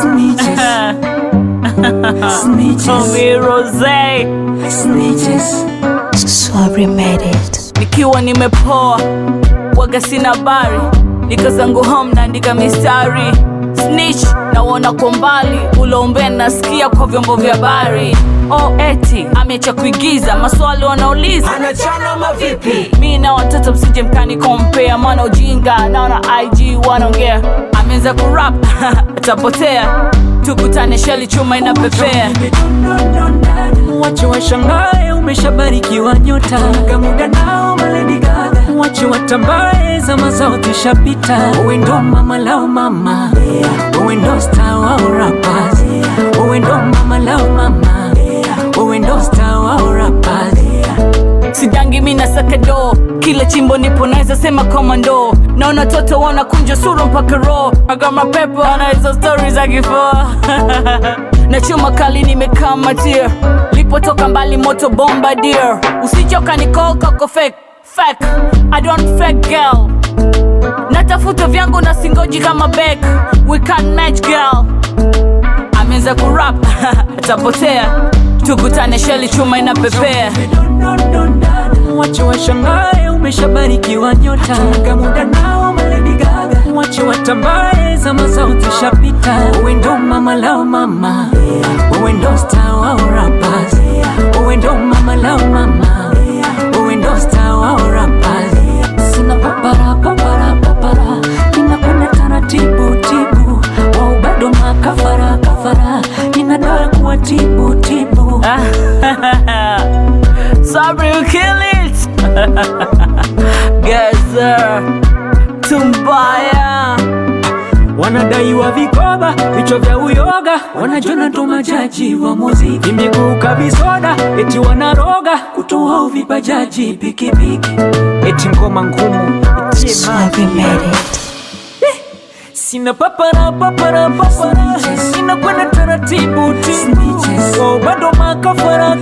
Snitches. Snitches. Tommy Rose Snitches. Sorry made it. nikiwa nimepoa waga sina habari nikazangu home naandika mistari snitch naona kwa mbali ulombea nasikia kwa vyombo vya habari oh, eti ameacha kuigiza maswali wanauliza Anachana mavipi? mi na watoto msije mkani kompea maana ujinga naona ig wanaongea ameanza kurap atapotea tukutane sheli chuma inapepea Wache washangae umeshabarikiwa nyota kamuda nao Lady Gaga Wache watambae zama zao zishapita Uwe ndo mama lao mama Uwe ndo star wao rappers Uwe ndo mama lao mama Uwe ndo star wao rappers sidangi mi na sakado kila chimbo nipo naweza sema komando naona toto wanakunja sura mpaka ro agama pepo ana hizo stori za kifua na chuma kali nimekaa matia lipotoka mbali moto bombardier usichoka nikokoko fake fake i don't fake girl natafuta vyangu na singoji kama bek we can't match girl ameanza kurap atapotea tukutane sheli chuma inapepea Wache washangae umeshabarikiwa nyota kamuda nao Lady Gaga Wache watambae zama zao zishapita Uwe ndo mama lao mama Uwe ndo star wao rappers Uwe ndo mama lao mama Uwe ndo star wao rappers Sina papara papara papara Ninakwenda taratibu tibu Wao bado makafara kafara Nina dawa kuwa tibu tibu Sabri will kill it. Gaza Tumbaya wanadaiwa vikoba vichwa vya uyoga, wanajona ndo majaji wa muziki, miguu kavisoda, eti wanaroga kutoa uvibajaji pikipiki, eti ngoma ngumu itie Sorry maji. made it. Sina papara papara papara, sina kwenda taratibu tibu, oh, bado makafara